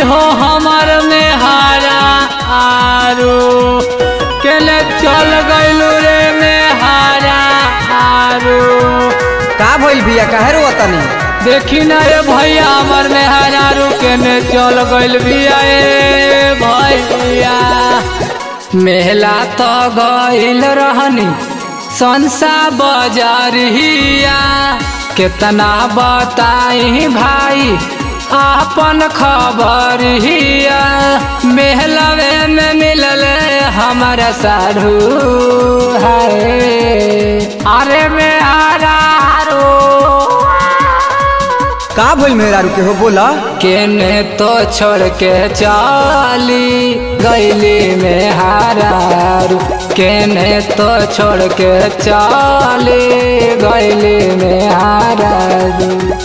हो हमर में हारा आरू केने चल गइलू रे में हारा आरू का भइल बिया काहे रो तनी देखी ना रे भैया हमर में हारू केने चल गइल बिया ए भैया मेला तो गइल रहनी संसा बजारिया कितना बताई भाई आपन खबर हिया मेहलवे में मिलल हमारा साधु है अरे में आरो का भइल मेहरारू के हो बोला केने तो छोड़ के चाली गैली में हारारू केने तो छोड़ के चाली गैली में हारारू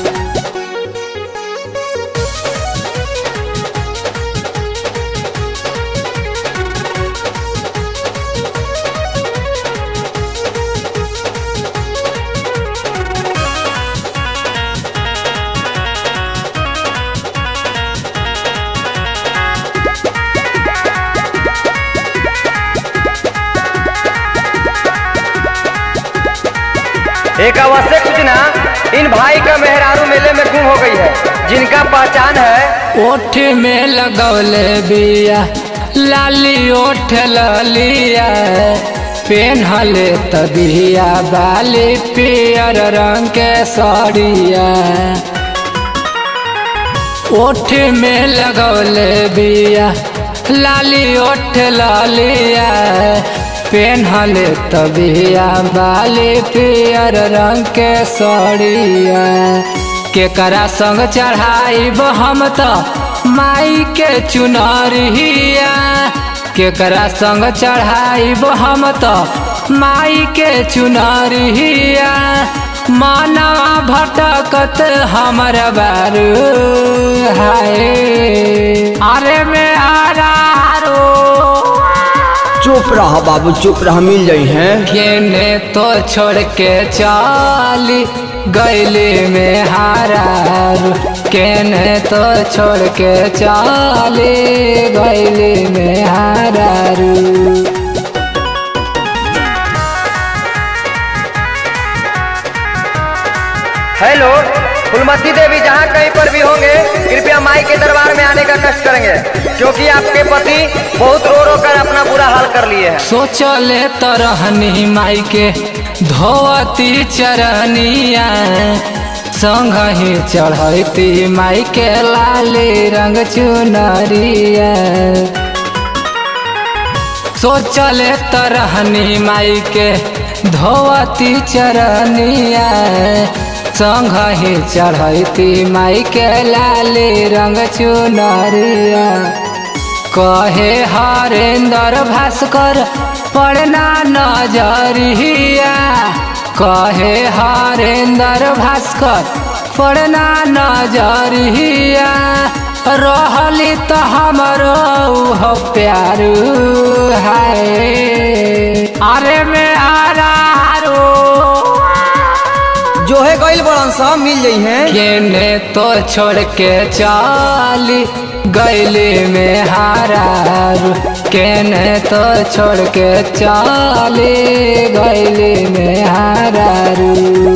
एक आवश्यक सूचना इन भाई का मेहरारू मेले में गुम हो गई है जिनका पहचान है ओठ में लगौले बिया लाली ओठ ललिया पेन्हले तबिया बाली पियर रंग के साड़िया ओठ में लगौले बिया लाली ओठ लालिया पेन्हले तबिया बाली पियर रंग के साड़िया केकरा संग चढ़ाइब हम तो माई के चुनरिया केकरा संग चढ़ाइब हम तो माई के चुनरिया मानवा भटकत हमर बारू हाय अरे में आरो चुप रह बाबू चुप रह मिल जाई हैं केने तो छोड़ के चाली गैली में हारारू केने तो छोड़ के चाली गैली में हारारू हेलो फुलमती देवी जहाँ कहीं पर भी होंगे कृपया माई के दरबार में आने का कष्ट करेंगे क्योंकि आपके पति बहुत रो रो कर अपना बुरा हाल कर लिए हैं सोचले तरहनी माई के धोती चरनिया संग ही चढ़ती माई के लाली रंग चुनरिया सोचले तरहनी माई के धोती चरनिया संग ही चढ़ती माई के लाली रंग चुनरिया कहे हरेंद्र भास्कर पढ़ना नजरिया कहे हरेंद्र भास्कर पढ़ना नजरिया रहली तो हमरो हो प्यारू है अरे में आरो जो है गइल बड़न सब मिल जाई हैं केने तो छोड़ के चाली गैली में हारारू केने तो छोड़ के चाली गैली में हारारू